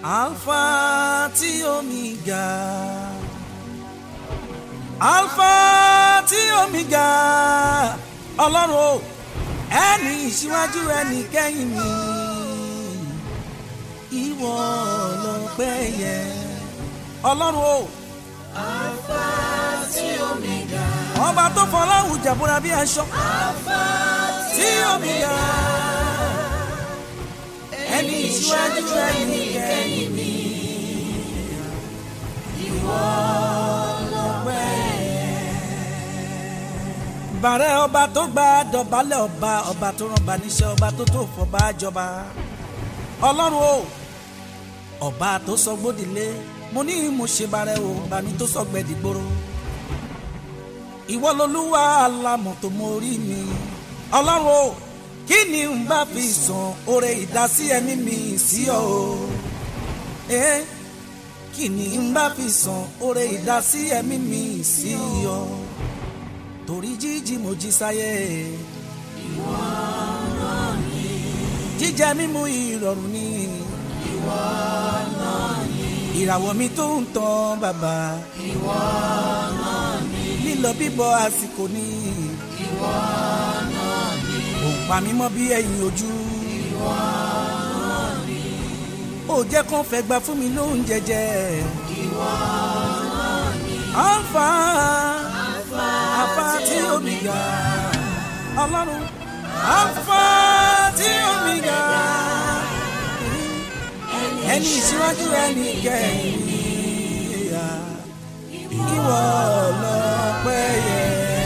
Alpha tí Omega. Alpha tí Omega. Ọlọ́run o, ẹni ìṣíwájú ẹni kẹ́yìn mi. Ìwọ lọ́pẹ́ yẹ. Ọlọ́run o. Alpha tí Omega. Ọba tó fọláhùn jàbúra bí aṣọ. Alpha Tí Omega. Ẹni ìṣíwájú ẹni kẹ́yìn mi. Ìwọ lọ́pẹ́ bàrẹ̀ ọba tó gba dọ̀bálẹ̀ ọba ọba tó rànba níṣẹ́ ọba tó tó fọba jọba ọlọ́run o ọba tó sọ gbódìlé mo ní mo ṣe bàrẹ̀ o bá mi tó sọ gbẹ̀dìgbòrò ìwọ lolúwa alámọ̀ tó mọ orí mi ọlọ́run o kí ni n bá fi sàn oore ìdásí ẹ̀mí mi sí ọ o eh? kí ni n bá fi sàn oore ìdásí ẹ̀mí mi sí ọ torí jíjí mo jí sáyé. ìwọ náà ni. jíjẹ mímu ìrọ̀rùn ni. ìwọ náà ni. ìràwọ̀ mi tó ń tàn bàbá. ìwọ náà ni. lílọ bíbọ̀ àsìkò ni. ìwọ náà ni. òǹpa mi mọ́ bí ẹ̀yìn ojú. ìwọ náà ni. ó jẹ́ kán fẹ́ gba fún mi lóúnjẹ jẹ. ìwọ náà ni. alfa Alpha alfa tí omega ọlọ́run alfa tí omega ẹni ìṣíwájú ẹni kẹ́yìn ìwọ lọ́pẹ́ yẹ.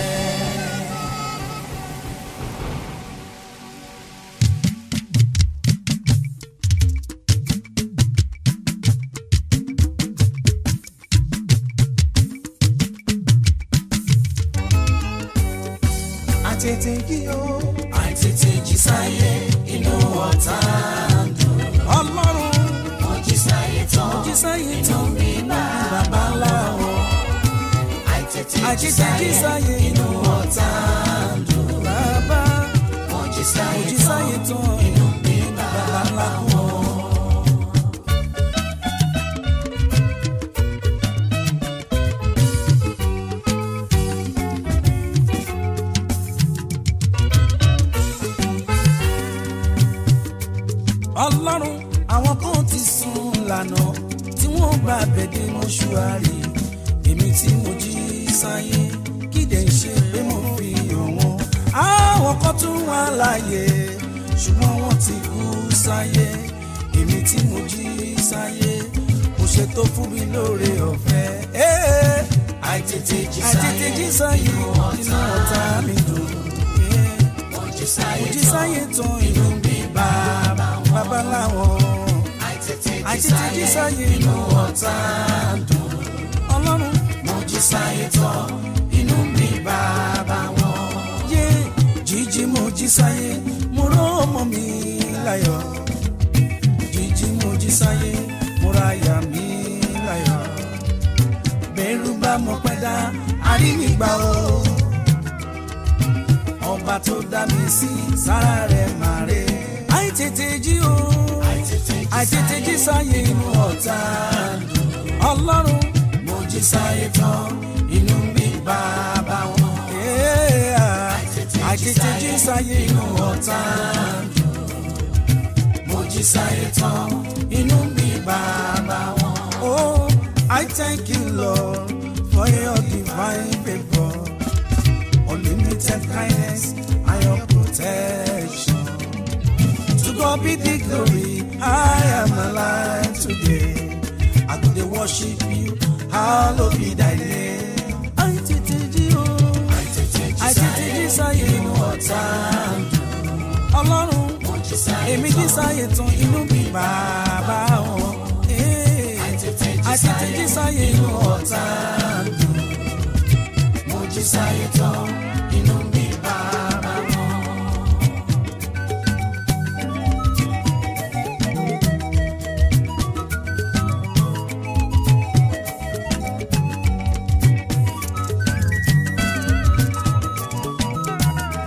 àtètè jí o. àtètè jí sáyé inú ọ̀tá ń dùn. ọlọ́run mo jí sáyé tán. jí sáyé inú tán mi bá bàbá ńlá wọn. àtètè jí àtètè jí sáyé sáyé inú ọ̀tá ń dùn. bàbá mo jí mo sáyé jí tán. sáyé tán inú mi bá bàbá ńlá wọn. ọlọ́run àwọn kan ti sùn lànà tí wọ́n bá bẹ̀dẹ̀ mọ́ṣúárì èmi tí mo jí sáyé kídẹ̀ ń ṣe pé mo fi hàn wọ́n. àwọn kan tún wà láàyè ṣùgbọ́n wọ́n ti kú sáyé èmi tí mo jí sáyé kò ṣètò fún mi lóore ọ̀fẹ́. Eh, àtètè jí àtètè jí sáyé inú ọ̀tá mi dùn. Eh, mo jí mo sáyé jí tán. sáyé tán inú mi bàbá bàbá láwọn àtètè jí àti títí sáyé sáyé inú ọ̀tá ń dùn. ọlọ́run mo jí sáyé tán. inú mi bá bá wọn. yé jíjí mo jí sáyé mo rọ́ ọmọ mi láyọ̀ jíjí mo jí sáyé mo ra àyà mi láyọ̀ bẹ́rù bá mo pẹ́ dá àríwígbà o ọba tó dá mi sí sára rẹ̀ màre àìtètè jí o àìtètè jí sáyé inú ọ̀tá ọlọ́run mo jí sáyé tán. inú mi bá bá wọn. àìtètè jí sáyé inú ọ̀tá mo jí sáyé tán. inú mi bá bá wọn. Oh, I thank you, Lord, for your divine favor, unlimited kindness, and your protection. To God be the glory, I am alive today. I go dey worship you, hallowed be thy name. I tètè jí o, I tètè jí sáyé inú ọ̀tá. Ọlọ́run, mo jí sáyé èmi jí sáyé tán inú mi bàbá wọn. àtètè jí sáyé inú ọ̀tá. mo jí sáyé tán. inú mi bá bá wọn.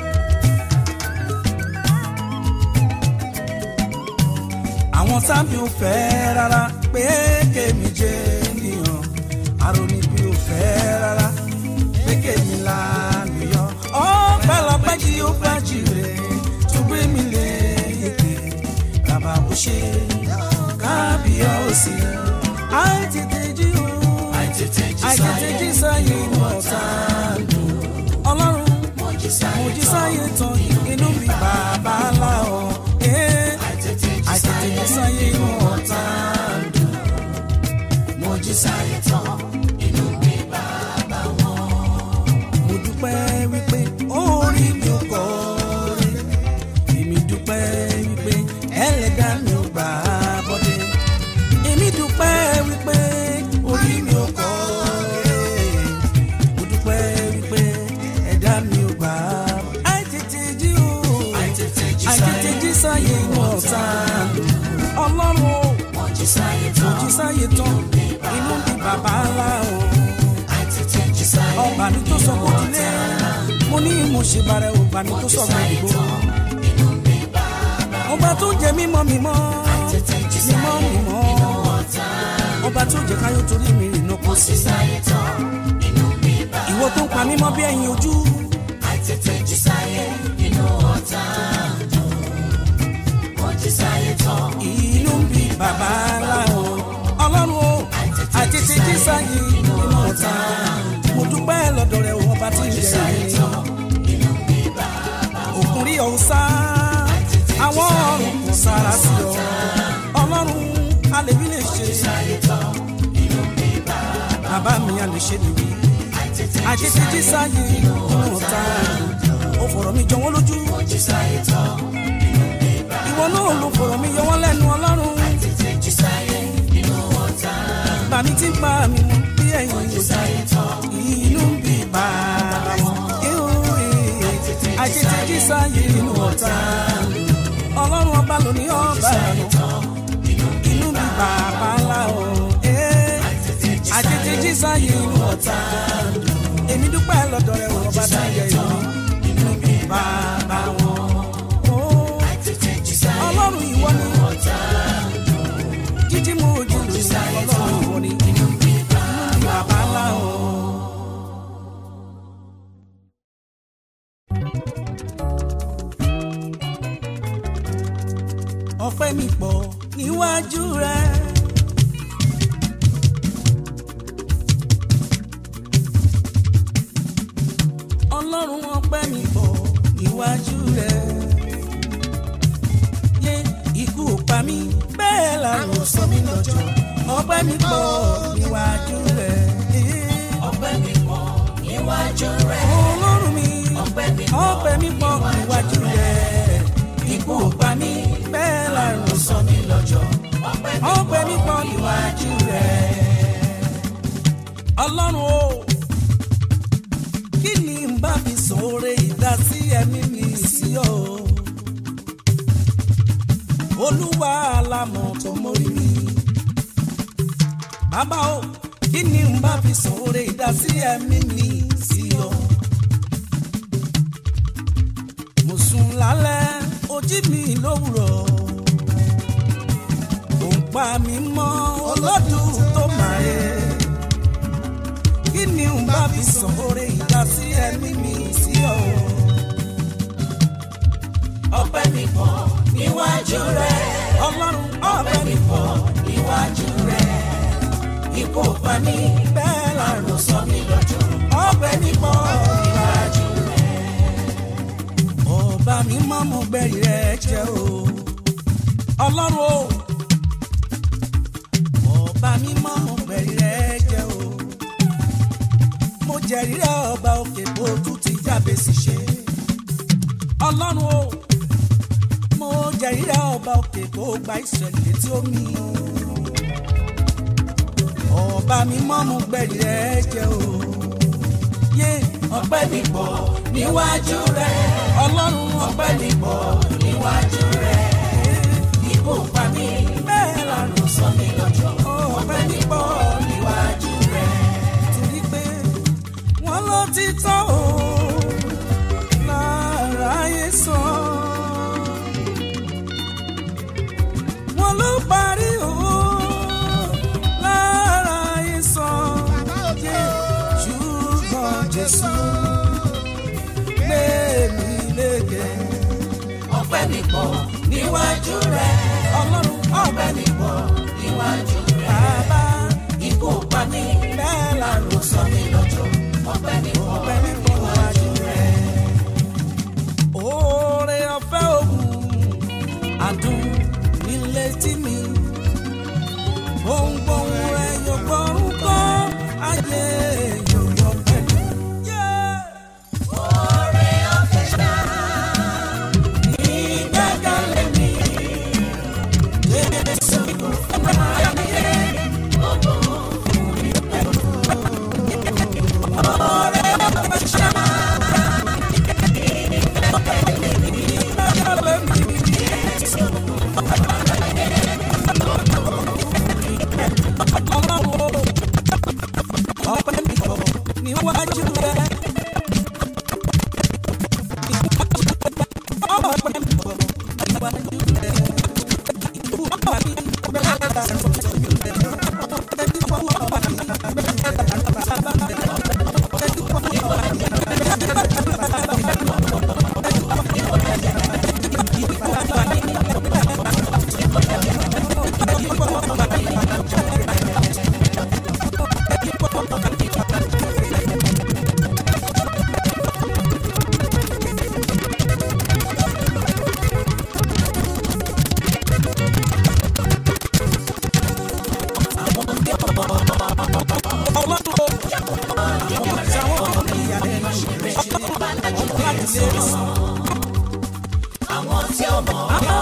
àwọn sábì ò fẹ́ rárá pé kémi jẹ́ ènìyàn àròní bí ò fẹ́ rárá pé kémi lálùyọ. ọpẹ́lọpẹ́ jí ó bá jìrè tó gbé mi lé èké bàbá kò ṣe kábíyọ̀sí. àìtètè jí o àìtètè jí àìtètè jí sáyé mọ̀ọ́ta ọlọ́run mo jí sáyé mo jí sáyé tán inú mi bàbá ńlá o. Eh, àìtètè jí àìtètè sáyé jí sáyé mọ̀ọ́ta. mo jí sáyé tán inú mi bàbá wọn. mo dúpẹ́ wípé orí mi ò kọ́ rí èmi dúpẹ́ wípé ẹlẹ́dàá mi ò gbà á bọ́dé èmi dúpẹ́ wípé orí mi ò kọ́ rí mo dúpẹ́ wípé ẹ̀dá mi ò gbà á bọ́dé. àìtètè jí o àìtètè jí àìtètè jí sáyé inú ọ̀tá ọlọ́run o mo jí sáyé mo tán jí sáyé tán inú mi bàbá ńlá o àìtètè jí sáyé ọba mi tó sọ kó dilé mo ní mo ṣe bàrẹ ọba mi tó sọ kó dìbò inú mi bàbá ọba tó jẹ mímọ́ mímọ́ àìtètè jí mímọ́ sáyé mímọ́ inú ọ̀tá ọba tó jẹ káyọ̀ torí mi rìn náà kó mo sí jí sáyé tán inú mi bàbá ìwọ tó ń pa mímọ́ bí ẹyin ojú àìtètè jí sáyé inú ọ̀tá mo jí sáyé tán inú bí bàbá ńlá o ọlọ́run o àtètè jí sáyé inú ọ̀tá mo dúpẹ́ lọ́dọ̀ rẹ̀ ọba tí ń jẹ ìrìn inú mi bàbá òkun rí ọ̀hún sá àwọn ọ̀run kò sára sí ọ ọlọ́run alèbí lè ṣe sáyé tán inú mi bàbá bàbá mi a lè ṣe nìyí àìtètè jí àtètè jí sáyé inú ọ̀tá ó fọ̀rọ̀ mi jọ wọ́n lójú mo jí sáyé tán inú mi bàbá ìwọ náà ló fọ̀rọ̀ mi yọ wọ́n lẹ́nu ọlọ́run àìtètè jí sáyé inú ọ̀tá bà mí tí ń pa mi mú bí ẹ̀yìn mo jí òjò sáyé tán inú ń bí bàbá wọn àtètè jí sáyé inú ọ̀tá ọlọ́run ọba ló ní ọba àná inú bí bàbá ńlá o eh. àtètè jí sáyé inú ọ̀tá èmi dúpẹ́ lọ́dọ̀ rẹ̀ wọ́n ọba tí ń yẹ ìlú inú bí bàbá wọn. Oh, àìtètè jí sáyé ọlọ́run ìwọ ni ọ̀tá jíjí mú ojú lù ọlọ́run ìwọ ni inú bí bàbá ńlá o. ọpẹ́ mi pọ̀ níwájú rẹ. ọlọ́run ọpẹ́ mi pọ̀ níwájú rẹ. yé ikú ò pa mí bẹ́ẹ̀ làrùn sọ mí lọ́jọ́ ọpẹ́ mi pọ̀ níwájú rẹ. ọpẹ́ mi pọ̀ níwájú rẹ̀ ọlọ́run mi ọpẹ́ mi pọ̀ ọpẹ́ mi pọ̀ níwájú rẹ. ikú ò pa mí bẹ́ẹ̀ làrùn sọ sọ mí lọ́jọ́ ọpẹ́ mi ọpẹ́ mi pọ̀ níwájú rẹ. ọlọ́run o kí ni n bá fi sọ̀rọ̀ ìdásí ẹ̀mí mi sí ọ. olúwa alámọ̀ tó mórí mi. bàbá o kí ni n bá fi sọ̀rọ̀ ìdásí ẹ̀mí mi sí ọ. mo sùn lálẹ́ ojí mi lówùrọ̀ ò ń pa mí mọ́ olódùn tó máa yẹ. kí ni n bá fi sàn oore ìdásí ẹ̀mí mi sí ọ. ọpẹ́ mi pọ̀ níwájú rẹ̀ ọlọ́run ọ̀bẹ mi pọ̀ níwájú rẹ̀ ikú ò pa mí bẹ́ẹ̀ làrùn àrùn sọ mí lọ́jọ́ ọ̀bẹ mi pọ̀ níwájú rẹ̀ ọba mi mọ́ mo gbẹ̀rì rẹ̀ jẹ́ o. ọlọ́run o ọba mi mọ́ mo gbẹ̀rì rẹ̀ jẹ́ o. mo jẹ̀rí rẹ̀ ọba òkè bó tún ti jáde sí ṣe. ọlọ́run o mo jẹ̀rí rẹ̀ ọba òkè bó gba ìṣẹ̀lẹ̀ létí omi. ọba mi mọ́ mo gbẹ̀rì rẹ̀ jẹ́ o. yé ọpẹ́ mi pọ̀ níwájú rẹ̀ ọlọ́run ọpẹ́ mi pọ̀ níwájú rẹ̀ ikú ò pa mí bẹ́ẹ̀ lànà àrùn sọ mí lọ́jọ́ ọpẹ́ mi pọ̀ níwájú rẹ̀ torí pé wọ́n ló ti tọ́ o lára ayé sọ. wọ́n ló parí o nìbò níwájú rẹ̀. ọlọ́run ọ̀pẹ nìbò níwájú rẹ̀. bàbá ikú ò pa ní bẹ́ẹ̀ làrò kò sọ mí lọ́jọ́. ọ̀pẹ nìbò ọ̀pẹ nìbò níwájú rẹ̀. oore ọ̀fẹ́ òun adùn nílé tí mi gbohùngbohùn rẹ̀ yóò gbọ́rùn kọ́ ayé yóò gbọ́ pẹ̀lú. Oore ọ̀fẹ́ ṣá ìgbẹ́kẹ̀lé mi. Jésù kò fẹ́ ayé gbogbo mi pẹ̀lú. Oore ọ̀fẹ́ ṣá ìgbẹ́kẹ̀lé mi. Jésù kò fẹ́ ayé ọpẹ́ mi bọ̀ níwájú rẹ̀. ọpẹ́ mi bọ̀ níwájú rẹ̀. ìlú ọba mi bẹ́ẹ̀ dà sọ́jọ́ mi rẹ̀. ọpẹ́ mi bọ̀ ọba mi bẹ́ẹ̀ dà bàbá rẹ̀. ọpẹ́ mi bọ̀ ọba mi bẹ́ẹ̀ dà bàbá rẹ̀. àwọn tí ó mọ̀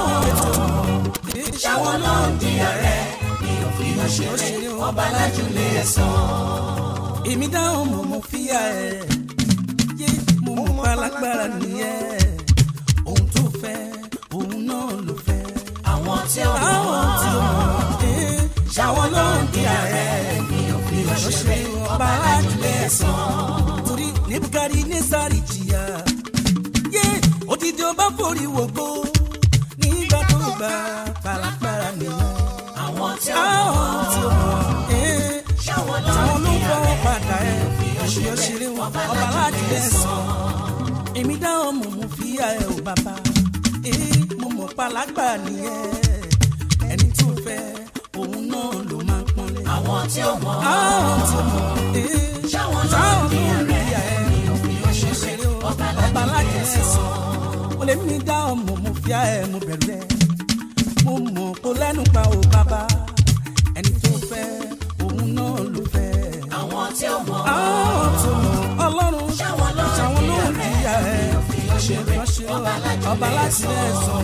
ṣàwọn náà ń di ààrẹ ní òfin òṣèré ọba lájúlé ẹ̀sán. èmi dáhùn mo mú fíyà ẹ yé mo mú palágbára nìyẹn ohun tó fẹ́ òun náà ló fẹ́. àwọn tí ó mọ̀ àwọn tí ó mọ̀ ẹ́ ṣàwọn náà ń di ààrẹ ní òfin òṣèré ọba lájúlé ẹ̀sán. torí nebukadi nesari jìyà yé odidi ọba forí wògbó nígbà tó gba palágbára nìyẹn. àwọn tí ó àwọn mọ̀ tí ó mọ̀ ẹ́ ṣàwọn náà táwọn ń ló di fọwọ́ ààrẹ padà ẹ̀ òṣèré ṣeré wọn ọba láti lẹ́sàn. èmi dáhùn mo mú fíyà ẹ̀ ò bàbá ee mo mọ̀ palágbà nìyẹn ẹni tó fẹ́ òun náà ló máa ń pọ́nlé. àwọn tí ó mọ̀ àwọn tí ó mọ̀ ee ṣàwọn náà ń táwọn di ló ń ààrẹ fíyà ẹ̀ ní òfin òṣèré òṣèré ṣeré wọn ọba ọba láti lájúlé lẹ́sàn. ẹ̀sán. mo lè mi dáhùn mo mú fíyà ẹ̀ mo bẹ̀rù ẹ̀ mo mọ̀ kó lẹ́nu pa ò bàbá ẹni tó fẹ́ òun náà ló fẹ́ àwọn tí ó mọ̀ àwọn tó mọ ọlọ́run Ṣáwọn ló ń ṣàwọn ló ń jìyà jìyà ẹ̀ òṣèré ránṣẹ́ ọba láti ọba láti lẹ́sàn. lẹ́sàn.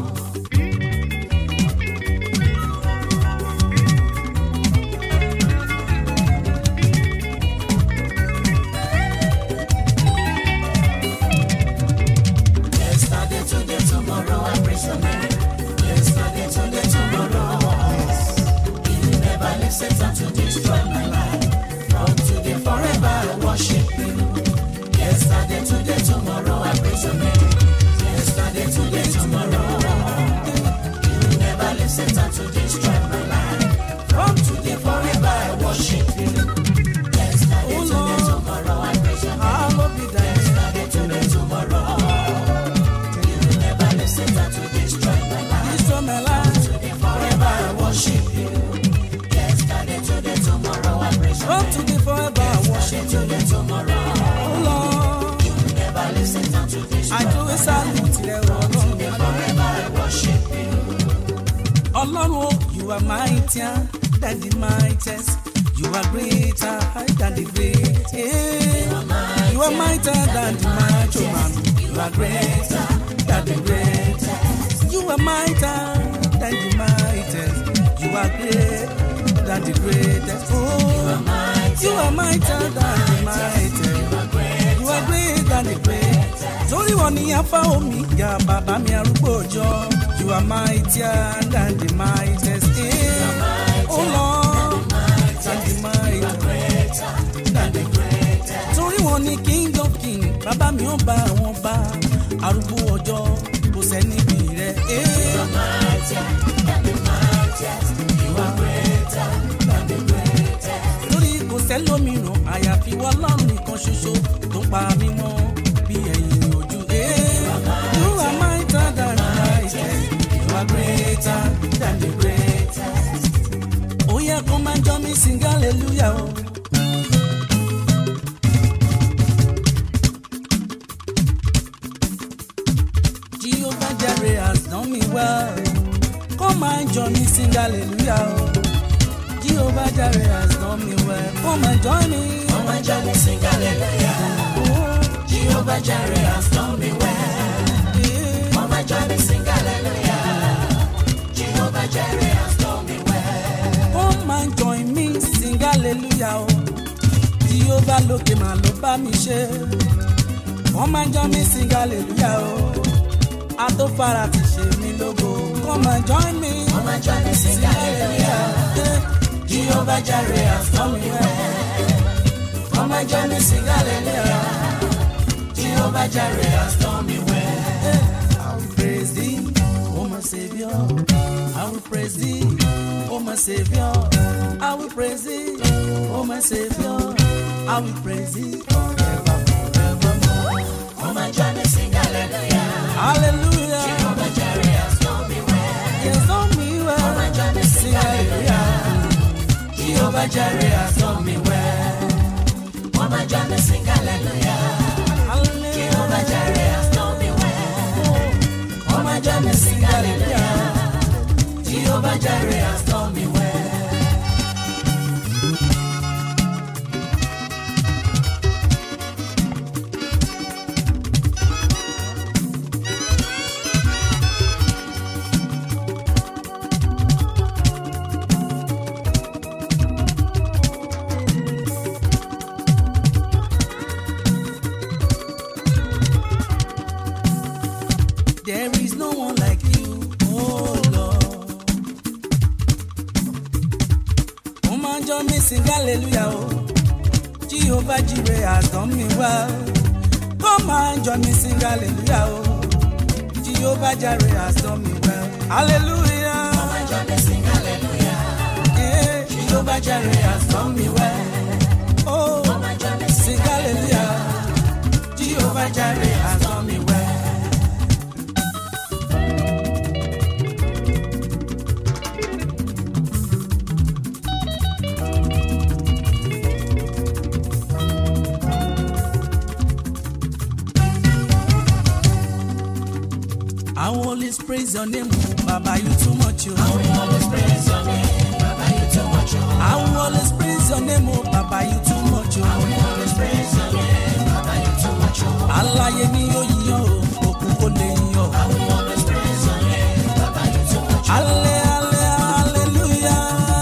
Yesterday, today, tomorrow, I praise your name. Yesterday, today, tomorrow. You never leave Satan to destroy my life. From today, forever, I worship you. Yesterday, today, tomorrow, I praise your name. Yesterday, today, tomorrow. You never leave Satan to destroy my life. From today, forever, I worship you. Yesterday, Oh, today, Lord. tomorrow, I praise your name. I love you, Daddy. Yesterday, today, tomorrow. You never leave Satan to destroy my life. Destroy my life. Today, forever, I worship you. Yesterday, today, tomorrow, I praise you. From today forever I worship you. Today, tomorrow. Oh Lord, You never leave Satan to destroy I do a salute rẹ ọlọ́run. Forever, I worship you. Ọlọ́run o, you are mightier than the mightiest. You are greater than the great. Yeah. You are mightier than the mighty man. You are greater than the greatest. You are mightier than the mightiest. You are great than the greatest. Oh, you are mightier than the mightiest. You are great than the greatest. Torí wọn ni Alpha Omega, bàbá mi arúgbó ọjọ́. You are mightier than the mightiest. Yeah. Oh Lord, than the mightiest. Than the greatest. Torí wọn ni King of King, bàbá mi ò bá wọn bá. Arúgbó ọjọ́ kò sẹ́ni bí rẹ̀. Yeah. lórí kò sẹ́lómìíràn àyàfi wọ́n lọ́rùn nìkan ṣoṣo tó pa mí mọ́ bí ẹ̀yìn ojú. You are mightier than the mightiest. sing hallelujah o. Jehovah Jireh has done me well. Come and join me sing hallelujah o. Jehovah Jireh has done me well. Come and join me. Come and join me, sing hallelujah. Oh, Jehovah Jireh has done me well. yeah. Come and join me, sing hallelujah. Jehovah Jireh has done me well. Come and join me sing hallelujah o. Jehovah lókè máa ló bá mi ṣe. Come and join me sing hallelujah o. Atófara ti ṣe mí lógo. Come and join me. Come and join me, sing hallelujah. Yeah. Jehovah Jireh has done me well. Come and join me, sing hallelujah. Jehovah Jireh has done me well. I will praise thee, oh my Savior. I will praise thee, oh my Savior. I will praise thee, oh my Savior. I will praise thee forever, forevermore. Come and join me, sing hallelujah. Hallelujah. Jehovah Jireh has done me well. Yes, on me Come well. and join me, sing Sing hallelujah. hallelujah. Jehovah Jireh has done me well. Come and join me, sing hallelujah. Hallelujah. Jehovah Jireh has done me well. Come and join me, sing hallelujah. Jehovah Jireh has done me well. There is no one like you, oh Lord. Come and join me, sing hallelujah, oh. Jehovah Jireh has done me well. Come and join me, sing hallelujah, oh. Jehovah Jireh has done me well. Hallelujah. Come and join me, sing hallelujah. Yeah. Jehovah Jireh has done me well. Oh, Come and join me, sing sing hallelujah. Jehovah Jireh has done me well. I will always praise your name, oh, Baba, you too much, oh. I will always praise your name, Baba, you too much. oh. I will always praise your name, oh, Baba, you too much, I oh. will always praise your name, Baba, you too much. oh. Aláyé ni yóò yíyan o, òkú kò lè yíyan. I will always praise your name, Baba, you too much. oh. Alẹ́ alẹ́ hallelujah.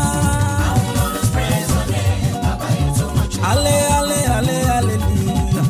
I will always praise your name, Baba, you too much. oh. Alẹ́ alẹ́ alẹ́ hallelujah.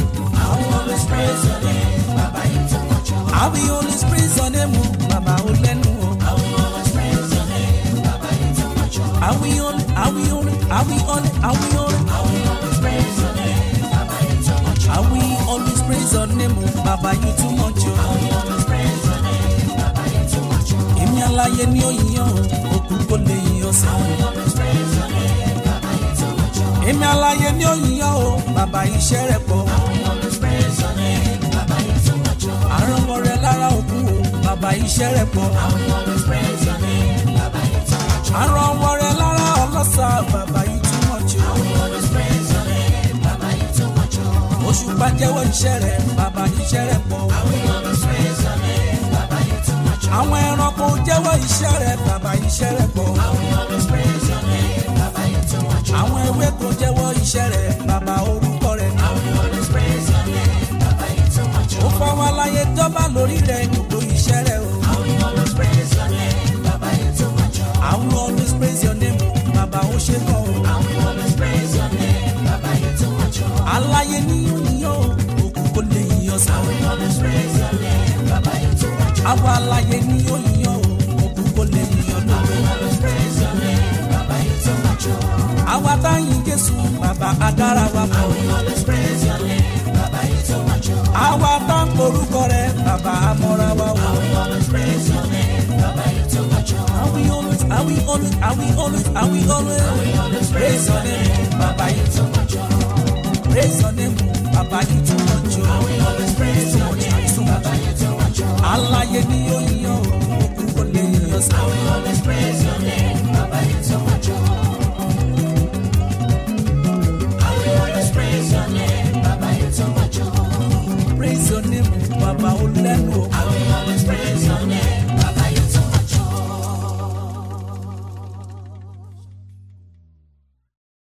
I will always praise your name, Baba, you too much. oh. I will always praise your name, oh, Baba, ó lẹ́nu o. I will always praise your name, Baba, you too much. oh. I will only, I will only, I will only, I will only. I will always praise your name, Baba, you too much. oh. I will always praise your name, oh, Baba, you too much, I oh. will always praise your name, Baba, you too much. oh. Èmi aláyé ni ó yíyan o, òkú kò lè yíyan sí. I will always praise your name, Baba, you too much. oh. Èmi aláyé ni ó yíyan o, bàbá iṣẹ́ rẹ̀ pọ̀. I will always praise your name, Baba, you too much. oh. Àrùnwọ̀ rẹ̀ lára òkú o, bàbá iṣẹ́ rẹ̀ pọ̀. I will always praise your name, Baba, you too much. oh. Àrùnwọ̀ rẹ̀ lára ọlọ́sà, bàbá yìí too much o. I will always praise your name, Baba, you too much. oh. Òṣùpá jẹ́wọ́ iṣẹ́ rẹ̀, bàbá iṣẹ́ rẹ̀ pọ̀. I will always praise your name, Baba, you too much. oh. Àwọn ẹranko jẹ́wọ́ iṣẹ́ rẹ̀, bàbá iṣẹ́ rẹ̀ pọ̀. I will always praise your name, Baba, you too much. oh. Àwọn ewéko jẹ́wọ́ iṣẹ́ rẹ̀, bàbá orúkọ rẹ̀ ni. I will always praise your name, Baba, you too much. Ó oh. fọwọ́ aláyé dọ́bà lórí rẹ̀ gbogbo iṣẹ́ rẹ̀ o. I will always praise your name, Baba, you too much. oh. I will always praise your name, bàbá ó ṣe kàn o. I will always praise your name, Baba, you too much. oh. Aláyé ní yíyan o, òkú kò lè yíyan sí. I will always praise your name, Baba, you too much. oh. Àwọn aláyé ní yíyan o, òkú kò lè yíyan I lóko. will always praise your name, Baba, you too much. oh. Àwa táyìn Jésù, bàbá adára wa I pọ̀. will always praise your name, Baba, you too much. oh. Àwa tá ń porúkọ rẹ̀, bàbá amọ̀ra wa I wọ̀. will always praise your name, Baba, you too much. oh. I will always, I will always, I will always, I will always I will always praise your name, Baba, you too much. oh. praise your name, bàbá yìí too much o. I will always praise your name, Baba, you too much. oh. Aláyé ní yíyan o, òkú kò lè yíyan sí. I will always praise your name, Baba, you too much. oh.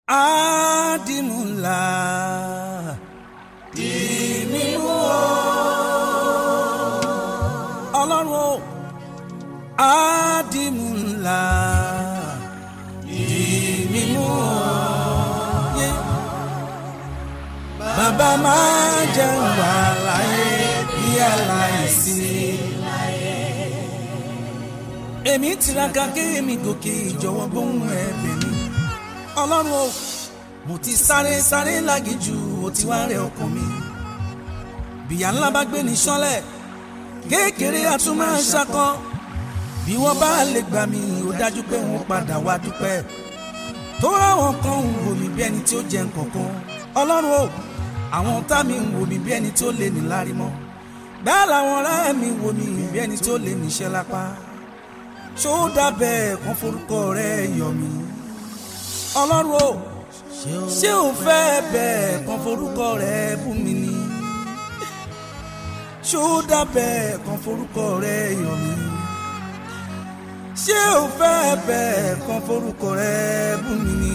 àdìmúlà dìmímú o ọlọ́run o àdìmúlà dìmímú o yé bàbá máa jẹ́ wà láyé bí aláìsí èmi tiraka kí èmi gòkè ìjọ̀wọ́ gbóhùn ẹ̀bẹ̀ mi ọlọ́run o mo ti sáré sáré lágìjù ó ti wá rẹ ọkàn mi bìyà ńlá bá gbé ní sánlẹ̀ kékeré a tún máa ń ṣakọ bí wọ́n bá lè gbà mí ó dájú pé wọ́n padà wá dúpẹ́ tó ráwọn kan ń wò mí bí ẹni tí ó jẹ nǹkankan ọlọ́run o àwọn tá mi ń wò mí bí ẹni tí ó lè ní lárí mọ́ bẹ́ẹ̀ làwọn ọ̀rẹ́ mi wò mí bí ẹni tí ó lè níṣẹ́ lápá ṣó dábẹ́ kan forúkọ rẹ yọ̀ mí ọlọ́run o ṣé o fẹ́ bẹ́ẹ̀ kan forúkọ rẹ bú mi ni ṣó dábẹ́ kan forúkọ rẹ yọ̀ mí ṣé o fẹ́ bẹ́ẹ̀ kan forúkọ rẹ bú mi ni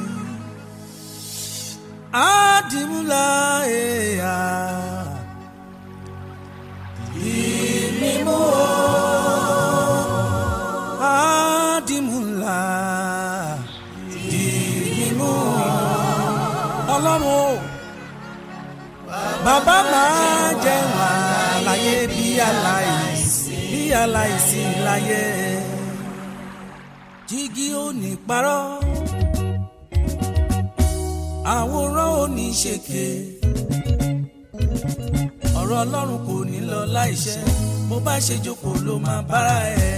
àdìmúlà ẹ̀yà ìmímú àdìmúlà ìmímú ọlọ́run o bàbá máa jẹ́ wà láyé bí aláìsí bí aláìsí láyé jígí ò ní parọ́ àwòrán ò ní ṣèké ọ̀rọ̀ ọlọ́run kò ní lọ láìṣẹ bó bá ṣe jókòó ló máa bára ẹ̀.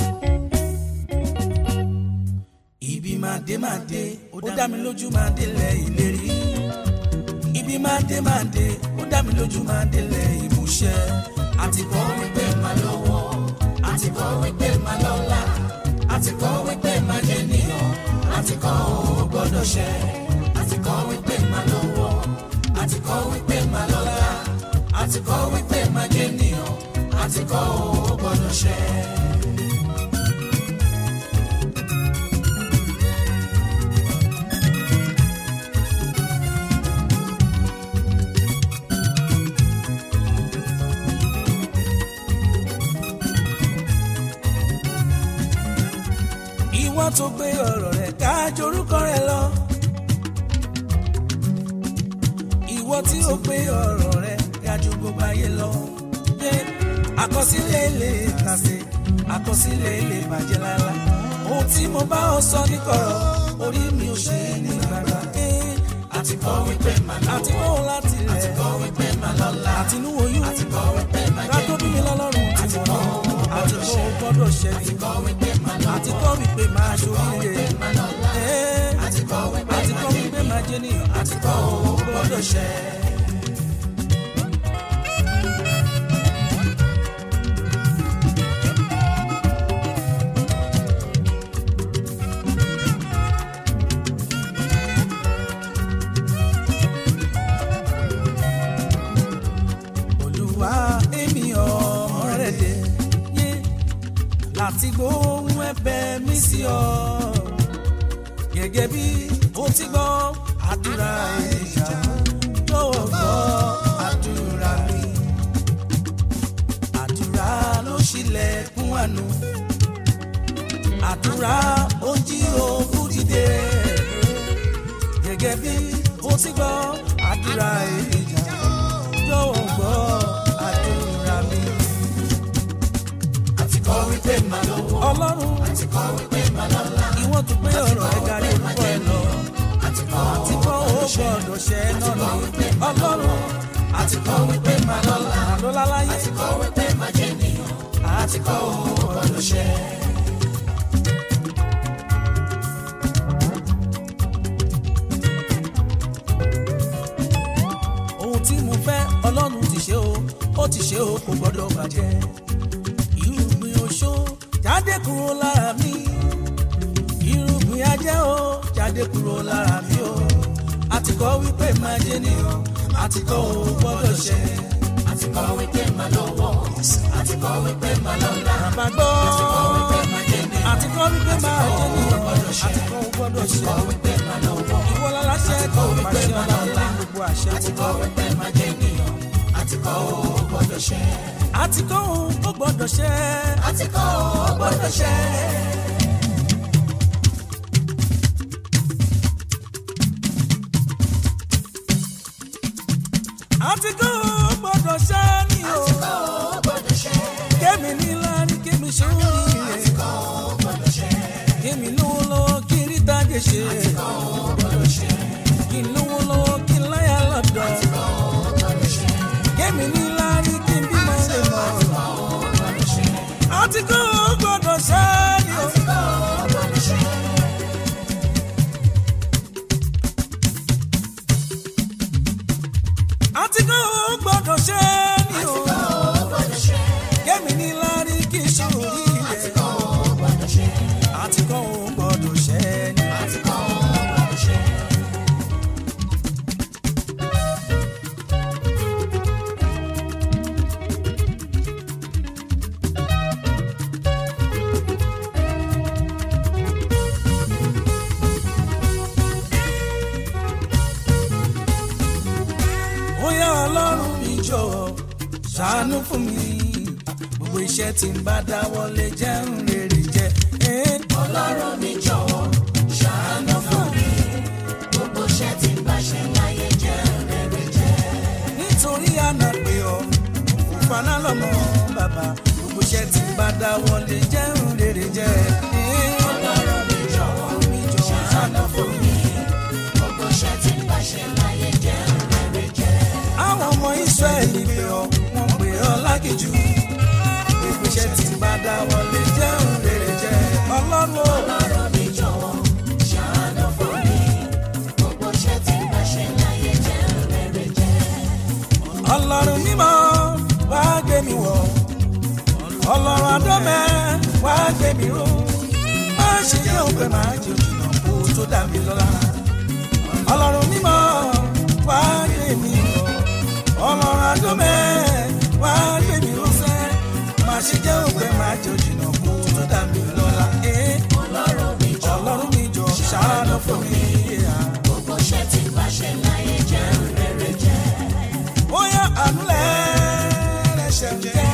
ibi máa dé máa dé ó dá mi lójú máa délẹ̀ ìlérí ibi máa dé máa dé ó dá mi lójú máa délẹ̀ ìmúṣẹ. àti kọ́ wípé máa lówó àti kọ́ wípé máa lọ́lá àti kọ́ wípé máa jẹ́ nìyàn àti kọ́ ò gbọ́dọ̀ ṣẹ́ àti kọ́ wípé máa lówó àti kọ́ wípé máa lọ́lá àti kọ́ wípé máa jẹ́ nìyàn àti kọ́ ò gbọ́dọ̀ ṣẹ́. ìwọ tó gbé ọ̀rọ̀ rẹ̀ ká jorúkọ rẹ̀ lọ. ìwọ tí ó gbé ọ̀rọ̀ rẹ̀ ká ju gbogbo ayé lọ. yé àkọsílẹ̀ lè tàsé àkọsílẹ̀ lè bàjẹ́ lálá. ohun tí mo bá ọ sọ níkọ̀rọ̀ orí mi ò ṣe é ní gbàgbà. àti kọ́ wípé máa lówó àti kó láti àti rẹ̀ kọ́ wípé máa lọ́lá àti inú oyún àti kọ́ wípé máa ká jẹ́ tó bí mi lọ́lọ́run tí mo lọ àti kó o gbọ́dọ̀ ṣẹ́ àti kọ́ wípé máa lówó àti kọ́ wípé máa ṣoríire. máa lọ́lá Ẹ́, àti kọ́ wípé àti máa kọ́ jẹ́ wípé máa jẹ́ nìyàn àti kọ́ ò gbọ́dọ̀ ṣẹ́. olùwà èmi ọmọ rẹ̀ dé yé láti gbóhùn ẹ̀bẹ̀ mi sí ọ gẹ́gẹ́ bí ó ti gbọ́ àdúrà ìjà jọ̀wọ́ gbọ́ àdúrà mi àdúrà ló ṣílẹ̀kùn àánú àdúrà ó jí òkú dìde gẹ́gẹ́ bí ó ti gbọ́ àdúrà ìjà jọ̀wọ́ gbọ́ àdúrà mi. àti kọ́ wípé máa lówó ọlọ́run àti kọ́ wípé máa lọ́lá ìwọ́n tún pé ọ̀rọ̀ ẹ̀ kárí orúkọ ẹ̀ lọ. àti kọ́ àti kọ́ ó gbọ́dọ̀ ṣẹ náà ni ọlọ́run àti kọ́ wípé máa lọ́lá àlọ́lá láyé àti kọ́ wípé máa jẹ́ nìyàn àti kọ́ ò gbọ́dọ̀ ṣẹ́. ohun tí mo fẹ́ ọlọ́run ti ṣe o ó ti ṣe o kò gbọ́dọ̀ bàjẹ́ irúgbìn oṣó jáde kúrò lára mi irúgbìn ajẹ́ o jáde kúrò lára mi o àti kọ́ wípé máa jẹ́ nìyàn àti kọ́ ò gbọ́dọ̀ ṣẹ. àti kọ́ wípé máa lówó àti kọ́ wípé máa lọ́lá bàbá gbọ́ àti kọ́ wípé máa jẹ́ nìyàn àti kọ́ wípé máa jẹ́ nìyàn àti kọ́ ò gbọ́dọ̀ ṣẹ. kọ́ wípé máa lówó ìwọ ṣẹ. àti kọ́ òun ó gbọ́dọ̀ ṣẹ. àti kọ́ ó gbọ́dọ̀ ṣẹ. àti kọ́ òun ó gbọ́dọ̀ ṣẹ ni o. àti kọ́ ó gbọ́dọ̀ ṣẹ. kémi ní lárí kémi sórí àti rẹ̀. kọ́ ó gbọ́dọ̀ ṣẹ. kémi lówó lọ́wọ́ kí n rí tájé ṣe. àti kọ́ ó gbọ́dọ̀ ṣẹ. kí n lówó lọ́wọ́ kí n láyà lọ́dọ̀. àti kọ́ ó gbọ́dọ̀ ṣẹ. kémi ní lárí kí n bímọ lè mọ̀. àti kọ́ ó gbọ́dọ̀ ṣẹ. àti kọ́ òun ó gbọ́dọ̀ ṣẹ ni o. àti kọ́ ó gbọ́dọ̀ ṣẹ. àti kọ́ òun gbọ́dọ̀ ṣẹ ni o. àti kọ́ ó gbọ́dọ̀ ṣẹ. kémi ní lárí kí n sórí àti rẹ̀. kọ́ ó gbọ́dọ̀ ṣẹ. àti kọ́ òun gbọ́dọ̀ ṣẹ ni o. àti kọ́ ó gbọ́dọ̀ ṣẹ. ó yá ọlọ́run mi jọ̀wọ́ ṣàánú fún mi gbogbo iṣẹ́ tí ń bá dáwọ́lé jẹ́ ń rere jẹ́ Eh, ọlọ́run mi jọ̀wọ́ ṣàánú fún mi. gbogbo iṣẹ́ tí ń bá ṣe láyé jẹ́ rere jẹ́. nítorí àná pé ọ òfúfaná lọ́mọ bàbá gbogbo iṣẹ́ tí ń bá dáwọ́lé jẹ́ ń rere jẹ́ Eh, ọlọ́run mi jọ̀wọ́ mi jọ̀wọ́ ṣàánú fún mi. gbogbo iṣẹ́ tí ń bá ṣe láyé jẹ́ rere jẹ́. àwọn ọmọ Ísírẹ́lì pé ọ wọ́n pè ọ lágìjù gbogbo iṣẹ́ tí ń bá dáwọ́lé jẹ́ ń rere jẹ́ ọlọ́run o. ọlọ́run mi jọ̀wọ́ ṣàánú fún mi. gbogbo iṣẹ́ tí ń bá ṣe láyé jẹ́ rere jẹ́. ọlọ́run mímọ́ wá gbé mi wọ̀ ọlọ́run adọ́mẹ́ wá gbé mi ró má ṣe jẹ́ òpè má jẹ́ òjìnà kó tó dà mí lọ́la ọlọ́run mímọ́ wá gbé mi wọ̀ ọlọ́run adọ́mẹ́ wá gbé mi ró sẹ́ má ṣe jẹ́ òpè má jẹ́ òjìnà kó tó dà mí lọ́la Eh, ọlọ́run mi jọ̀wọ́ ọlọ́run mi jọ ṣàánú fún mi. gbogbo iṣẹ́ tí ń bá ṣe láyé jẹ́ rere jẹ́. bóyá ànúlẹ̀ ẹ̀ṣẹ̀ ń jẹ́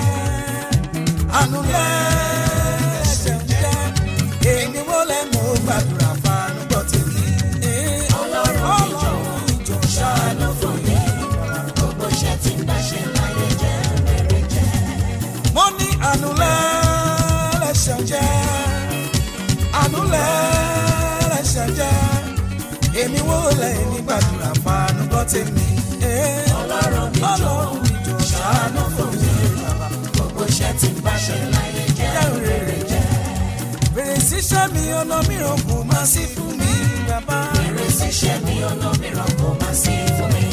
ànúlẹ̀ ẹ̀ṣẹ̀ ń jẹ́ èmi wo lẹ́ mọ̀ ó gbàdúrà fanu gbọ́ tèmi. Ọlọ́run mi jọ̀wọ́, ìjọ ṣàánú fún mi. gbogbo iṣẹ́ tí ń bá ṣe láyé jẹ́ rere jẹ́. mo ní ànúlẹ̀ ẹ̀ṣẹ̀ ń jẹ́ ànúlẹ̀ ẹ̀ṣẹ̀ ń jẹ́ èmi wo lẹ́ ní gbàdúrà fanu gbọ́ tèmi. Ọlọ́run mi jọ̀wọ́, Ọlọ́run mi jọ ṣàánú fún mi. gbogbo iṣẹ́ tí ń bá ṣe láyé jẹ́ rere jẹ́. bèrè síṣẹ́ mi ọ̀nà mìíràn kò má sí fún mi bàbá. Èrè ṣíṣe mi ọ̀nà mìíràn kò má sí fún mi.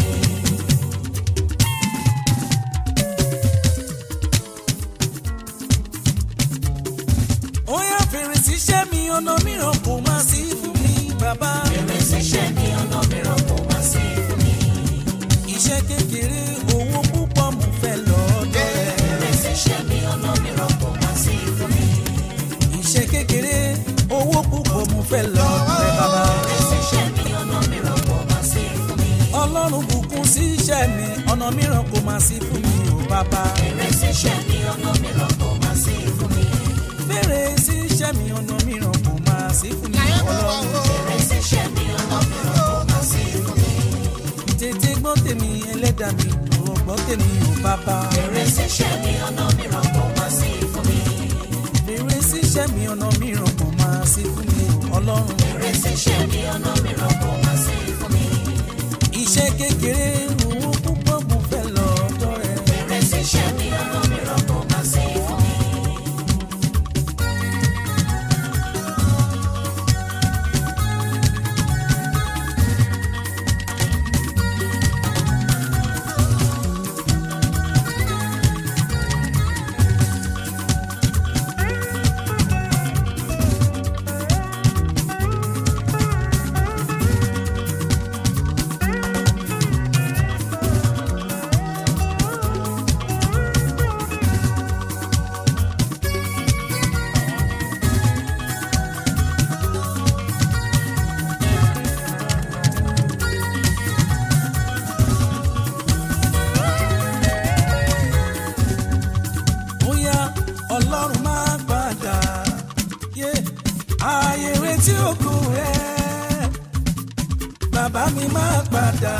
ó yá bèrè síṣẹ́ mi ọ̀nà mìíràn kò má sí fún mi bàbá. Èrè ṣíṣe mi ọ̀nà mìíràn kò má sí fún mi. iṣẹ́ kékeré owó púpọ̀ mo fẹ́ lọ́dọ̀ rẹ̀. Èrè ṣíṣe mi ọ̀nà mìíràn kò má sí fún mi. iṣẹ́ kékeré owó púpọ̀ mo fẹ́ lọ́dọ̀ rẹ̀ bàbá. Èrè ṣíṣe mi ọ̀nà mìíràn kò má sí fún mi. ọlọ́run bùkún sí iṣẹ́ mi ọ̀nà mìíràn kò má sí fún mi ò bàbá. Èrè ṣíṣe mi ọ̀nà mìíràn kò má sí fún mi. bèrè síṣẹ́ mi ọ̀nà mìíràn kò má sí fún mi ọlọ́run. Èrè ṣíṣe mi ọ̀nà mìíràn kò má sí fún mi. tètè gbọ́ tèmi ẹlẹ́dàá mi ò gbọ́ tèmi ò bàbá. Èrè ṣíṣe mi ọ̀nà mìíràn kò má sí fún mi. Bèrè síṣẹ́ mi ọ̀nà mìíràn kò máa sí fún mi ọlọ́run. Èrè ṣíṣe mi ọ̀nà mìíràn kò má sí fún mi. Iṣẹ́ kékeré owó púpọ̀ mo fẹ́ lọ́dọ̀ rẹ̀. Èrè ṣíṣe mi ọ̀nà mìíràn kò má sí fún mi. rẹ bàbá mi máa padà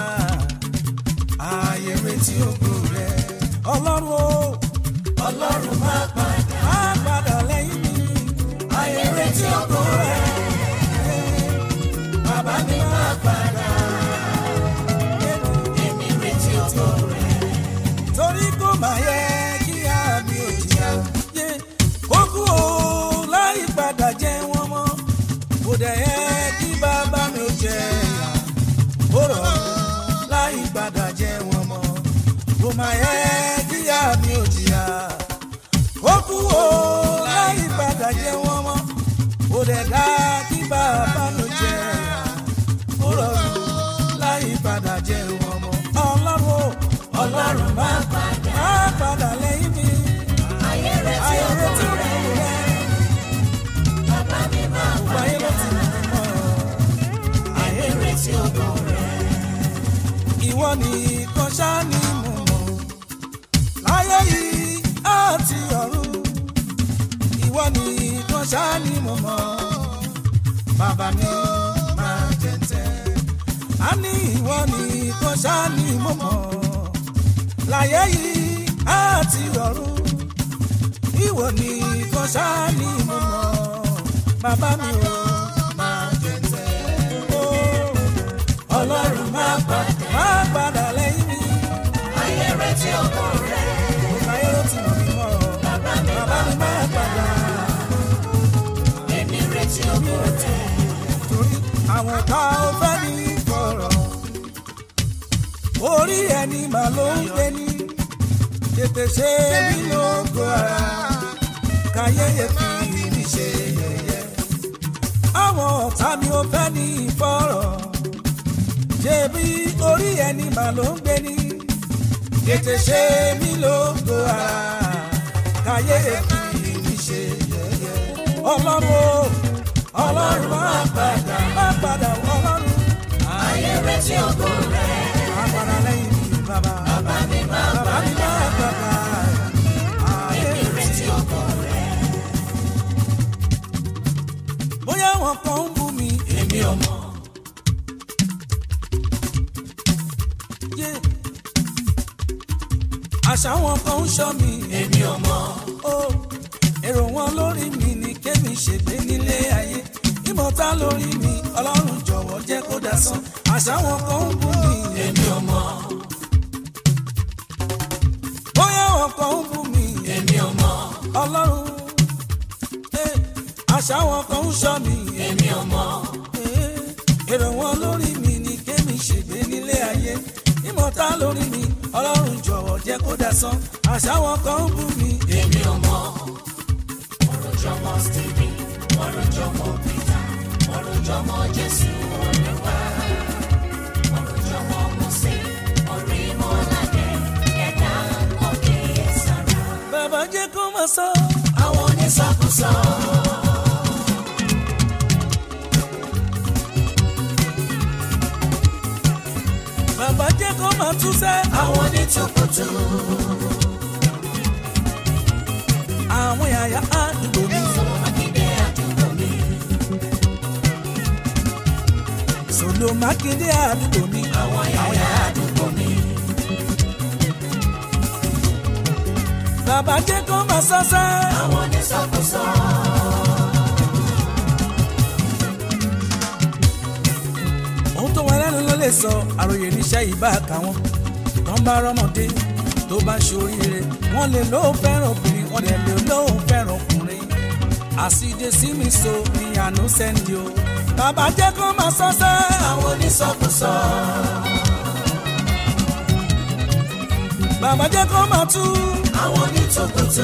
ààyè retí ògo rẹ ọlọ́run o ọlọ́run máa padà máa padà lẹ́yìn mi ayé retí ògo rẹ bàbá mi máa padà èmi retí ògo rẹ torí kò máa yẹ kí àmì òjìyà yé kókó o láì padà jẹ wọn mọ́ kò dẹ̀ yẹ kí bàbá mi ò jẹ ìyà ó rọ̀ láì padà jẹ wọn mọ́ kò máa yẹ kí àmì òjìyà kókó o láì padà jẹ wọn mọ́ kò dẹ̀ dá kí bàbá mi ò jẹ ìyà ó rọ̀ láì padà jẹ wọn mọ́ ọlọ́run o ọlọ́run máa padà máa padà lẹ́yìn mi. ayé retí Ayé ògo retí rẹ ògo rẹ, bàbá mi máa gbogbo ayé ló ti padà mọ̀ ọ́. èmi retí ògo rẹ Ìwọ nìkan ṣáá ni mo mọ̀. Láyé yìí àti ọ̀run. Ìwọ nìkan ṣáá ni mo mọ̀. Bàbá mi máa jẹ̀ǹtẹ̀. A ní ìwọ nìkan ṣáá ni mo mọ̀. Láyé yìí àti ọ̀run. Ìwọ nìkan ṣáá ni mo mọ̀. Bàbá mi ò máa jẹ̀ǹtẹ̀. Oh ọlọ́run máa padà máa padà lẹ́yìn mi. ayé retí ògo rẹ Òkà yóò ti mọ̀ mí mọ́. bàbá mi Bàbá mi máa padà. èmi retí ògo rẹ Torí àwọn ọ̀tá ò fẹ́ ní kọ̀rọ̀. Orí ẹni mà ló ń gbé ní. Tètè ṣe mí lógo ara. Káyéyé fi mí ṣe yẹ̀yẹ́. Àwọn ọ̀tá mi ò fẹ́ ní ìfọ̀rọ̀. Ṣebí orí ẹni mà ló ń gbé ní. Tètè ṣe mí lógo ara. Káyéyé fi mí ṣe yẹ̀yẹ́. Ọlọ́run o, ọlọ́run máa padà, máa padà ọlọ́run. ayé retí ògo rẹ Máa padà lẹ́yìn mi bàbá. bàbá mi máa Bàbá mi máa padà. Ayé èmi retí ògo rẹ bóyá wọn kan ń bú mi. èmi ò mọ̀ yé. Àṣà wọn kan ń ṣọ́ mi. èmi ò mọ̀ ó èrò wọn lórí mi ní kémi ṣègbè nílé ayé ìmọ̀ta lórí mi ọlọ́run jọ̀wọ́ jẹ́ kó dasán àṣà wọn kan ń bú mi èmi ò mọ̀ bóyá wọn kan ń bú mi èmi ò mọ̀ ọlọ́run eh, àṣà wọn kan ń ṣọ́ mi èmi ò mọ̀ eh, èrò wọn lórí mi ní kémi ṣègbè nílé ayé ìmọ̀ta lórí mi ọlọ́run jọ̀wọ́ jẹ́ kó dasán àṣà wọn kan ń bú mi èmi ò mọ̀ ọ̀rọ̀ jọmọ Stephen ọ̀rọ̀ jọmọ Peter ọ̀rọ̀ jọmọ Jésù Olúwa ọ̀rọ̀ jọmọ Mósè ọ̀rọ̀ ìmọ̀ládé ẹ̀dá ọ̀kẹ́ sára bàbá jẹ́ kó máa sọ. àwọn onísọkúsọ bàbá jẹ́ kó máa túṣẹ́. àwọn onítùkùtù àwọn yàyà àdúgbò mi. Mákindé àdúgbò mi Solo Mákindé àdúgbò mi. àwọn yàyà àdúgbò mi Bàbá jẹ́ kó máa sọ́sẹ́. àwọn onísọkúsọ Ohun tó wọn lẹ́nu ló lè sọ àròyé níṣẹ́ ìbá kà wọ́n. Tán bá rọ́mọdé tó bá ń ṣoríire. Wọ́n lè lóun fẹ́ràn obìnrin, wọ́n lè lè lóun fẹ́ràn ọkùnrin. Àsìdè sí mi so ni àánú sẹ́ndì o. Bàbá jẹ́ kó máa sọ́sẹ́. àwọn onísọkúsọ Bàbá jẹ́ kó máa tú. àwọn onítùkùtù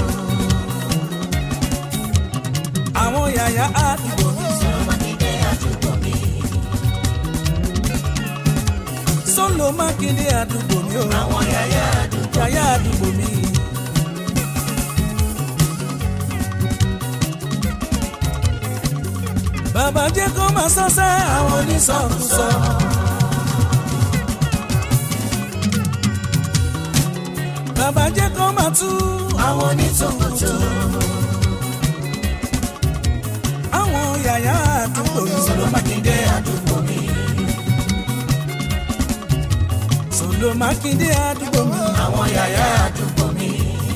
Àwọn yàyà àdúgbò mi. Mákindé àdúgbò mi Solo Mákindé àdúgbò mi o. àwọn yàyà àdúgbò Yàyà àdúgbò mi. Bàbá jẹ́ kó máa sọ́sẹ́ àwọn onísọ̀kúsọ. Bàbá jẹ́ kó máa tú àwọn onítùkùtù àwọn àwọn yàyà àdúgbò mi. Sọlọ Mákindé àdúgbò mi. Sọlọ Mákindé àdúgbò mi. Àwọn yàyà àdúgbò mi.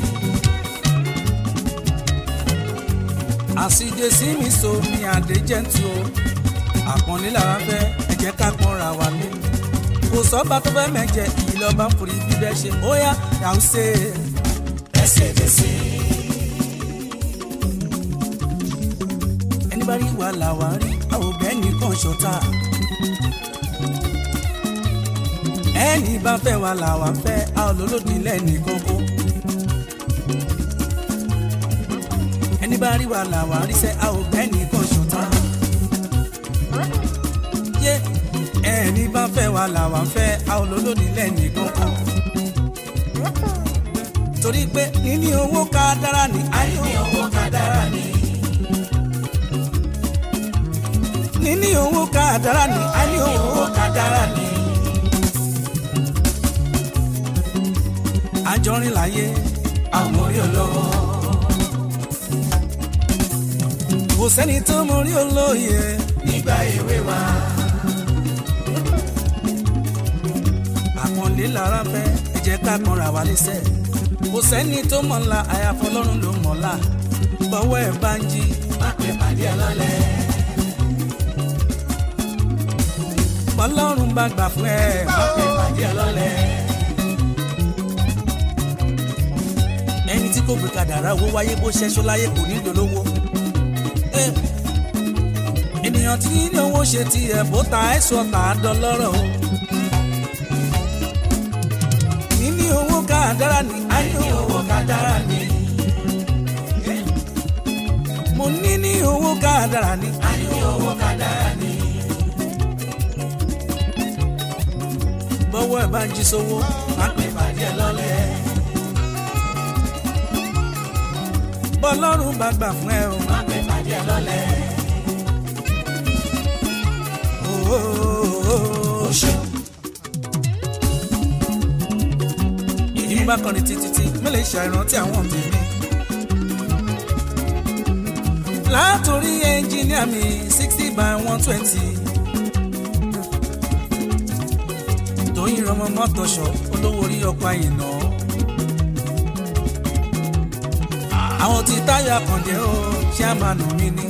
àṣìjẹ sí mi so mi àdé jẹ́ntu o àpọ́nlé lára fẹ́ ẹ jẹ́ ká pọ́nra wa lé kò sọ́ba tó fẹ́ mẹ́jẹ ìyí lọ́ba ń forí bíbẹ́ ṣe ó yá yàá ṣe é. Ẹsẹ̀ dẹ̀sí. ẹni bá rí wa là wá rí àwọn òbẹ́ nìkan ṣọ̀tá ẹni bá fẹ́ wa là wá fẹ́ a ò lólódì lẹ́nì kókó ẹni bá rí wa là wá rí sẹ́ a ò bẹ́ nìkan ṣọ̀tá yé ẹni bá fẹ́ wa là wá fẹ́ a ò lólódì lẹ́nì kókó torí pé níní owó ká dára ní ayé Ní owó ká dára ni. níní owó ká dára ní ayé Ní owó owó ká dára ni. àjọrin láyé Àwọn orí olówó. kò sẹ́ni tó mọ orí olóye Nígbà èwe wa. àpọ́nlé lára fẹ́ ẹ jẹ́ ká pọ́nra wa lẹ́sẹ̀ kò sẹ́ni tó mọ̀ ńlá àyàfọ́ ọlọ́run ló mọ̀ ńlá bọ́wọ́ ẹ̀ bá ń jí Má pè pàdé ọlọ́lẹ̀. bọ́lọ́run bá gbà fún ẹ Má pè pàdé ọlọ́lẹ̀. ẹni tí kò gbé kàdàrà owó wáyé bó ṣẹṣọ láyé kò ní dolówó Eh, ènìyàn tí ní owó ṣe tiẹ̀ bó ta ẹ̀sọ́ tà á dọlọ́rọ̀ o níní owó ká dára ní ayé Ní owó ká dára ni. mo ní ní owó ká dára ní Ní owó ká dára ni. bọ́wọ́ ẹ̀ bá ń jí sówó má pè Pàdé ọlọ́lẹ̀. bọ́lọ́run bá gbà fún ẹ o Má pè pàdé ọlọ́lẹ̀. Oh, oh, oh, oh. ìdí bá kọrin títí tí mẹ́lẹ̀ ṣàìrántí àwọn tèmi. látòrí ẹnjìníà mi sixty by one twenty. tóyìn rọmọ mọ́tòṣọ́ olówó orí ọkọ̀ àyìnà. àwọn tí táyà kàndé ó ṣàmánù mi ni.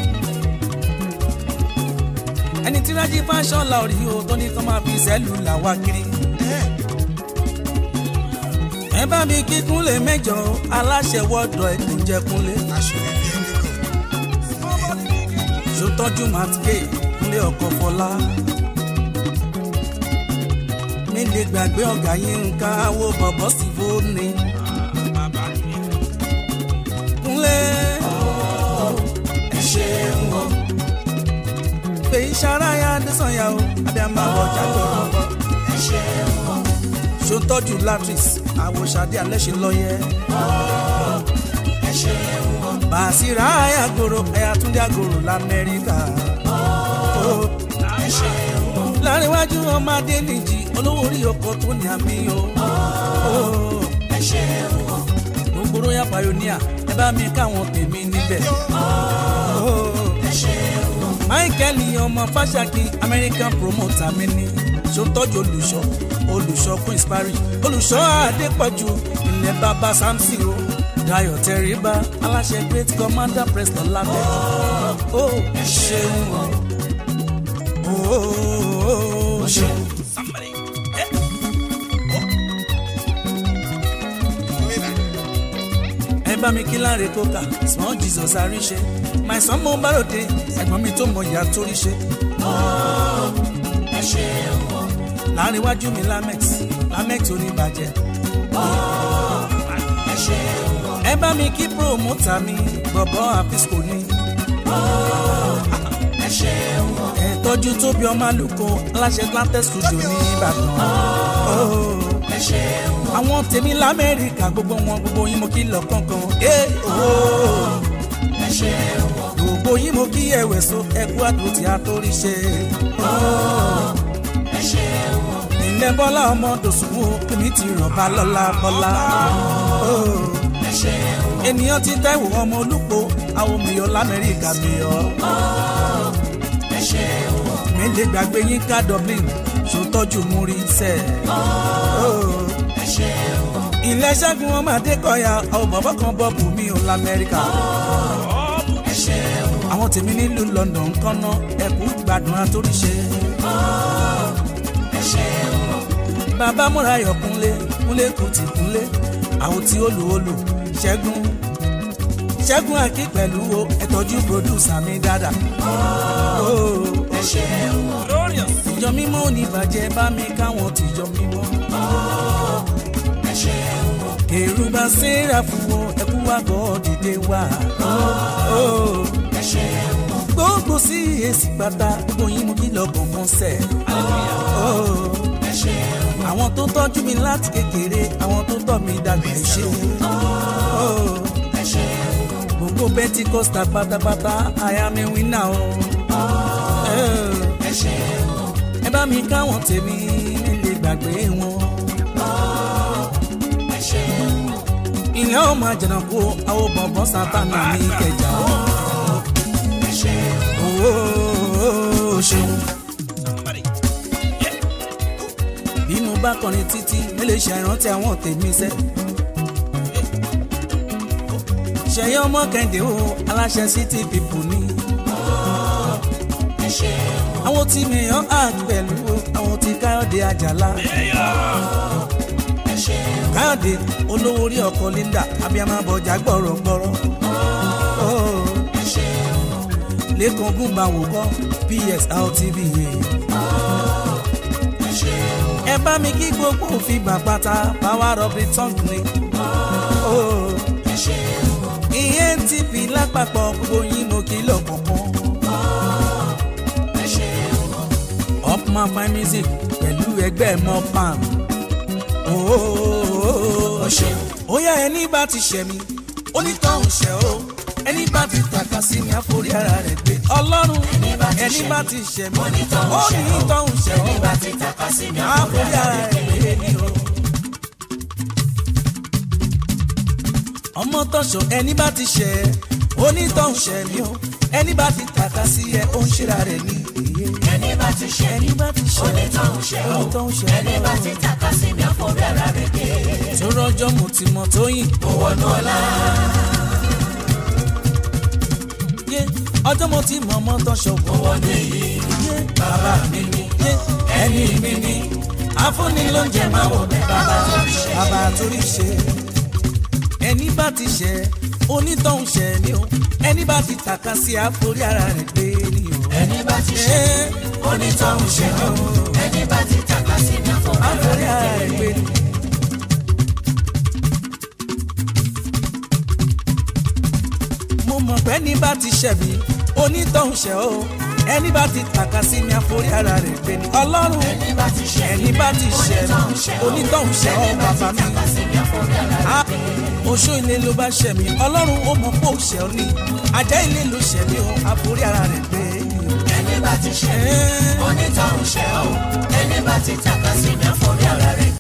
ẹni tí rájí fashion la orí o tó ní kó máa fi sẹ́lù làwa kiri. ẹ bá mi kí kúnlé mẹ́jọ aláṣẹ wọ́dọ̀ ẹ̀ tó jẹ́ kúnlé. ṣòtọ́jú matke kúnlé ọkọ̀ fọlá. mi lè gbàgbé ọ̀gá yín ń ká wo bọ̀bọ̀ sí fóònù. kúnlé Ẹ ṣeun o. fèyí ṣaráyà adésànyà o abiyamọ ọjà tó rọgbọ. Ẹ ṣeun o. ṣòtọ́jú latris àwòṣàdé alẹ́ṣin lọ́yẹ́. Ẹ ṣeun o. bàṣírà àyàgòrò ẹ̀yàtúndé àgòrò lamẹ́ríkà. Ẹ ṣeun o. láríwájú ọmọdé nìjì olówó orí ọkọ̀ tó ní àmì o. Ẹ ṣeun o. gbogbo royal pioneer ẹ bá mi káwọn tèmi níbẹ̀. Ẹ ṣeun o. michael ọmọ fàṣàkì american promoter mi ni ṣòtọ́jú olùṣọ́ olùṣọ́ queens parish olùṣọ́ adépọ̀jù ilẹ̀ bàbá samson o dayo tẹríba aláṣẹ great commander preston labẹ ó ṣeun o ó ṣeun. Somebody. Eh. ẹ bá mi kí láre kóka small jesus àríṣe my son mo bá ròde ẹ̀gbọ́n mi tó mọ ìyá tó rí ṣe. Ẹ ṣeun o. láàrin iwájú mi lamex lamex oníbàjẹ́. Ẹ ṣeun o. ẹ bá mi kí promoter mi bọ̀bọ̀ àfisco ni. Ẹ ṣeun o. ẹ tọ́jú tóbi ọmọ àlùkò aláṣẹ atlantic studio ní ìbàdàn. Oh. Ẹ ṣeun o. àwọn tèmi lamẹ́ríkà gbogbo wọn gbogbo yín mo kí lọ kankan. Eh, oh. Ẹ ṣeun o. gbogbo yín mo kí ẹ̀wẹ̀ so ẹkú àdúró tí a tó rí ṣe. Ẹ ṣeun o. ilẹ̀ bọ́lá ọmọ dòsùnwó èmi ti ràn bá lọ́la bọ́lá. Ẹ ṣeun o. ènìyàn ti tẹ́wò ọmọ olùpọ̀ àwọn miyọ̀ lamẹ́ríkà miyọ̀. ẹ ṣe o mi lè gbàgbé yín ká dublin ṣòtọ́jú múrí sẹ́. ẹ ṣe o ilé ṣẹ́gun ọmọ adékọ̀yà àwọn bàbá kan bọ́ọ̀bù mi ò lamẹ́ríkà. ẹ ṣe o àwọn tèmi nílùú london ń kọ́nà ẹ̀kú gbádùn àtòríṣe. ẹ ṣe o bàbá múra yọ̀ kúnlé kúnlé kù tì kúnlé àwọn tí olù olù ṣẹ́gun ṣẹ́gun àkí pẹ̀lú o ẹ̀tọ́jú pòdùsà mi dáadáa. ẹ ṣe o ìjọ mímọ́ ò ní bàjẹ́ bá mi káwọn tìjọ mímọ́. ẹ ṣe o kèrúbà sẹ́ra fún wọn ẹkú wá gbọ́ dìde wá. ẹ ṣe o gbogbo sí èsì pátá gbogbo yín mú kí lọ́gbọ̀n kan sẹ̀. ẹ ṣe o àwọn tó tọ́jú mi láti kékeré àwọn tó tọ́ mi dàgbà ẹ ṣé. ẹ ṣe o gbogbo pentikosta pátápátá àyà mi wínà o. ẹ ṣe o ẹ bá mi káwọn tèmi nílé gbàgbé wọn. ẹ ṣe o ilé ọmọ àjànàkú àwọn bọ̀bọ̀ sátánà ní kẹjà. ẹ ṣe o Ó ṣeun. bí mo bá kọrin títí mo lè ṣe àìrántí àwọn tèmi sẹ́. ṣẹ̀yẹ ọmọ kẹ́hìndé o aláṣẹ city people ni. ẹ ṣe o àwọn tí mi yàn áàt pẹ̀lú o àwọn tí káyọ̀dé àjàlá. ẹ ṣe o káyọ̀dé olówó orí ọkọ̀ linda abiyamọ abọjà gbọ̀rọ̀gbọ̀rọ̀. ẹ ṣe o lẹ́kàn gúnba wò kọ́ ps rtv yẹn. ẹ ṣe o ẹ bá mi kí gbogbo òfin bàbàtà power of the tongue ni. ẹ ṣe o ìyẹn ntp lápapọ̀ gbogbo yín mo kí lọ́kọ̀ọ̀kan. ẹ ṣe o upman fine music pẹ̀lú ẹgbẹ́ mopan. ó ṣe o ó yá ẹni bá ti ṣẹ̀ mí onítọ̀hún ṣẹ̀ o ẹni bá ti tàka sí mi àforí ara rẹ̀ gbé ọlọ́run Ẹni bá ti ẹni ṣẹ̀ bá mí, ti ṣẹ̀ mí onítọ̀hún ṣẹ̀ o. onítọ̀hún ṣẹ̀ o ẹni bá ti tàpá sí mi àforí ara rẹ̀ gbé ni o. ọmọ tọ̀sán ẹni bá ti ṣẹ̀ onítọ̀hún ṣẹ̀ mí o ẹni bá ti tàka sí ẹ ó ń ṣera rẹ̀ ní iye. ẹni bá ti ṣe ẹni bá ti ṣẹ̀ onítọ̀hún ṣe o onítọ̀hún ṣẹ̀ ẹni bá ti tàpá sí mi àforí ara rẹ̀ gbé tó rọjọ́ mo ti mọ̀ tóyìn. mo wọnú ọlá yé ọjọ́ mo ti mọ̀ ọmọ tọ̀sán mo wọnú èyí yé bàbá mi ni yé ẹni mi ni afúnni ló ń jẹ máa wọ̀ bẹ́ẹ̀ bàbá tó ń ṣe bàbá torí ṣe ẹni bá ti ṣẹ onítọ̀hún ṣẹ ni o ẹni bá ti tàka sí àforí ara rẹ̀ gbé ni o. ẹni bá ti ṣe onítọ̀hún ṣe o ẹni bá ti tàpá sí mi àforí ara àforí rẹ̀ ara rẹ̀ gbé ni. mo mọ̀ pé ẹni bá ti ṣẹ̀ mí onítọ̀hún ṣẹ o ẹni bá ti tàka sí mi àforí ara rẹ̀ gbé ni. ọlọ́run ẹni bá ti ṣe ẹni bá ti ṣẹ̀ mí onítọ̀hún ṣẹ o bàbá mi. tàpá sí mi àforí ara rẹ̀ Ah, oṣó ilé ló bá ṣẹ̀ mí ọlọ́run ó mọ̀ pé ó ṣẹ̀ ọ́ ní ajá ilé ló ṣẹ̀ mí o àforí ara rẹ̀ gbé ni o. ẹni bá ti ṣe Ẹ́. onítọ̀hún ṣe o ẹni bá ti tàpá sí mi àforí ara rẹ̀